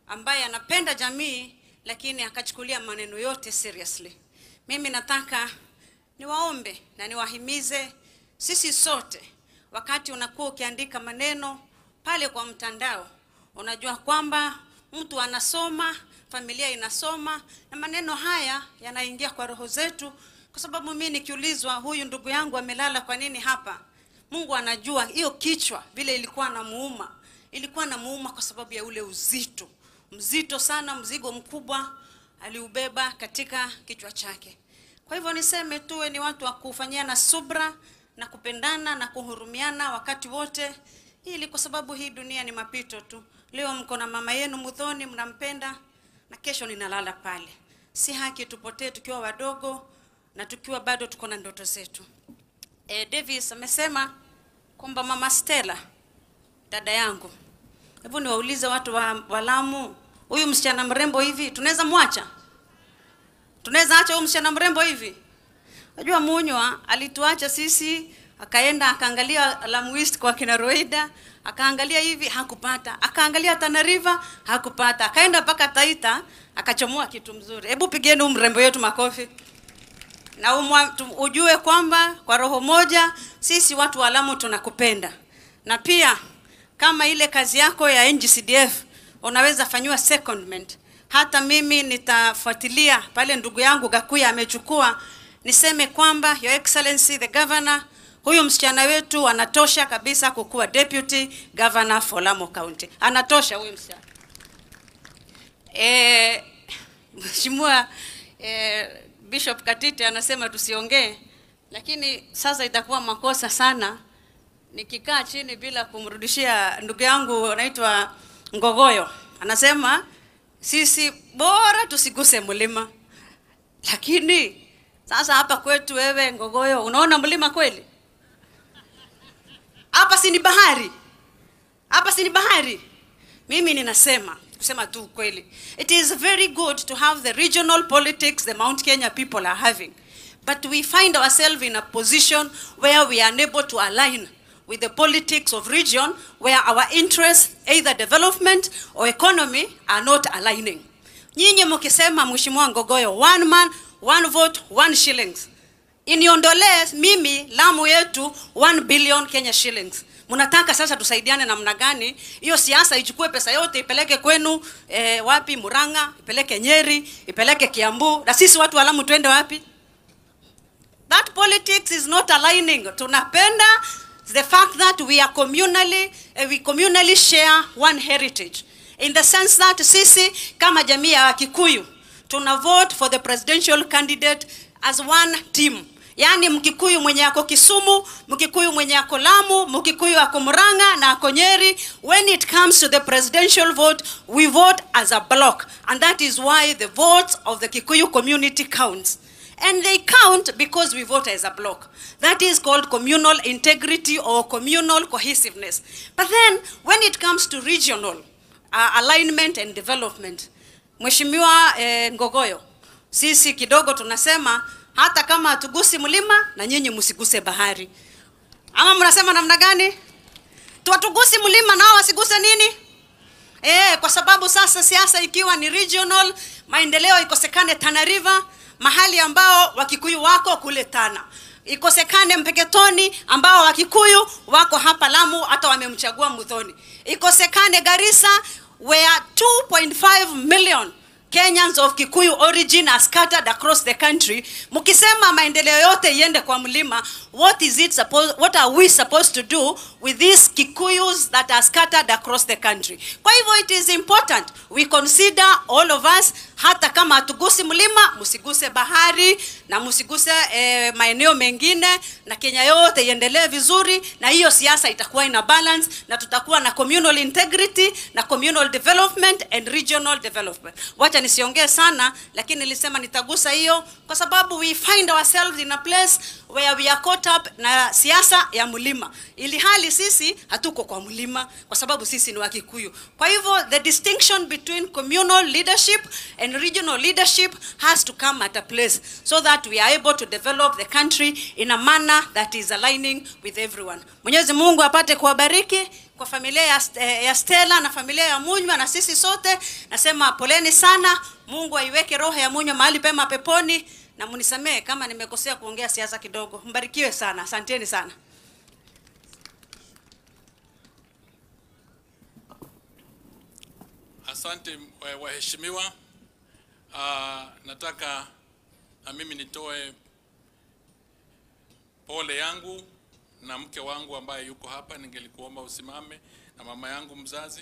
ambaye anapenda jamii lakini akachukulia maneno yote seriously. Mimi nataka niwaombe na niwahimize sisi sote, wakati unakuwa ukiandika maneno pale kwa mtandao, unajua kwamba mtu anasoma, familia inasoma, na maneno haya yanaingia kwa roho zetu, kwa sababu mimi nikiulizwa, huyu ndugu yangu amelala kwa nini hapa, Mungu anajua hiyo kichwa vile ilikuwa namuuma, ilikuwa namuuma kwa sababu ya ule uzito mzito sana, mzigo mkubwa aliubeba katika kichwa chake. Kwa hivyo niseme tuwe ni watu wa kufanyiana subra na kupendana na kuhurumiana wakati wote, ili kwa sababu hii dunia ni mapito tu. Leo mko na mama yenu Mudhoni, mnampenda na kesho ninalala pale. Si haki tupotee tukiwa wadogo na tukiwa bado tuko na ndoto zetu. E, Davis amesema kwamba mama Stella dada yangu, hebu niwaulize watu wa, wa Lamu, huyu msichana mrembo hivi tunaweza mwacha? Tunaweza acha huyu msichana mrembo hivi? Unajua Munywa alituacha sisi, akaenda akaangalia Lamu East kwa kina Roida, akaangalia hivi hakupata, akaangalia Tana River hakupata, akaenda mpaka Taita akachomoa kitu mzuri. Hebu pigeni huyu mrembo yetu makofi na umwa, tu, ujue kwamba kwa roho moja sisi watu wa Lamu tunakupenda, na pia kama ile kazi yako ya NGCDF unaweza fanyiwa secondment. Hata mimi nitafuatilia pale ndugu yangu Gakuya amechukua, niseme kwamba Your Excellency the Governor, huyu msichana wetu anatosha kabisa kukuwa deputy governor for Lamu County, anatosha huyu msichana. Eh, Mheshimiwa eh, Bishop Katite anasema tusiongee, lakini sasa itakuwa makosa sana nikikaa chini bila kumrudishia ndugu yangu anaitwa Ngogoyo. Anasema sisi bora tusiguse mlima, lakini sasa hapa kwetu, wewe Ngogoyo, unaona mlima kweli? Hapa si ni bahari? Hapa si ni bahari? Mimi ninasema kusema tu ukweli, it is very good to have the regional politics the Mount Kenya people are having, but we find ourselves in a position where we are unable to align with the politics of region where our interests either development or economy are not aligning. Nyinyi mkisema Mheshimiwa Ngogoyo, one man one vote one shillings, iniondolee mimi Lamu yetu 1 billion Kenya shillings. Mnataka sasa tusaidiane namna gani? Hiyo siasa ichukue pesa yote ipeleke kwenu eh, wapi? Murang'a, ipeleke Nyeri, ipeleke Kiambu, na sisi watu wa Lamu twende wapi? That politics is not aligning. Tunapenda the fact that we are communally, uh, we communally share one heritage in the sense that sisi kama jamii ya Kikuyu tuna vote for the presidential candidate as one team. Yaani Mkikuyu mwenye ako Kisumu, Mkikuyu mwenye ako Lamu, Mkikuyu ako Murang'a na ako Nyeri, when it comes to the presidential vote, we vote as a block. And that is why the votes of the Kikuyu community counts. And they count because we vote as a block. That is called communal integrity or communal cohesiveness. But then, when it comes to regional uh, alignment and development, Mheshimiwa eh, Ngogoyo, sisi kidogo tunasema hata kama hatugusi mlima na nyinyi msiguse bahari. Ama mnasema namna gani? Tuwatugusi mlima nao wasiguse nini? Eh, kwa sababu sasa siasa ikiwa ni regional, maendeleo ikosekane Tana River, mahali ambao Wakikuyu wako kule Tana, ikosekane Mpeketoni ambao Wakikuyu wako hapa Lamu, hata wamemchagua Muthoni, ikosekane Garissa where 2.5 million Kenyans of Kikuyu origin are scattered across the country. Mkisema maendeleo yote iende kwa mlima, what is it supposed, what are we supposed to do with these Kikuyus that are scattered across the country? Kwa hivyo it is important we consider all of us, hata kama hatugusi mlima, msiguse bahari na msiguse eh, maeneo mengine, na Kenya yote iendelee vizuri, na hiyo siasa itakuwa ina balance, na tutakuwa na communal integrity na communal development and regional development. Wacha nisiongee sana, lakini nilisema nitagusa hiyo kwa sababu we find ourselves in a place where we are caught up na siasa ya mlima, ili hali sisi hatuko kwa mlima kwa sababu sisi ni Wakikuyu. Kwa hivyo the distinction between communal leadership and regional leadership has to come at a place so that we are able to develop the country in a manner that is aligning with everyone. Mwenyezi Mungu apate kuwabariki kwa familia ya, eh, ya Stella na familia ya Munywa na sisi sote nasema poleni sana. Mungu aiweke roho ya Munywa mahali pema peponi, na munisamehe kama nimekosea kuongea siasa kidogo. Mbarikiwe sana, asanteni sana. Asante wa- waheshimiwa. Ah, nataka na mimi nitoe pole yangu na mke wangu ambaye yuko hapa, ningelikuomba usimame, na mama yangu mzazi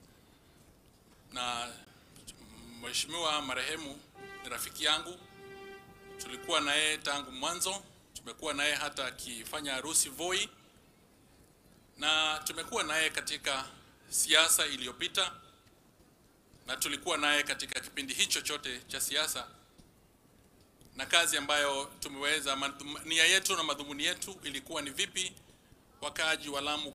na mheshimiwa marehemu ni rafiki yangu, tulikuwa na yeye tangu mwanzo, tumekuwa na yeye hata akifanya harusi Voi, na tumekuwa na yeye katika siasa iliyopita na tulikuwa naye katika kipindi hicho chote cha siasa, na kazi ambayo tumeweza, madhum- nia yetu na madhumuni yetu ilikuwa ni vipi wakaaji wa Lamu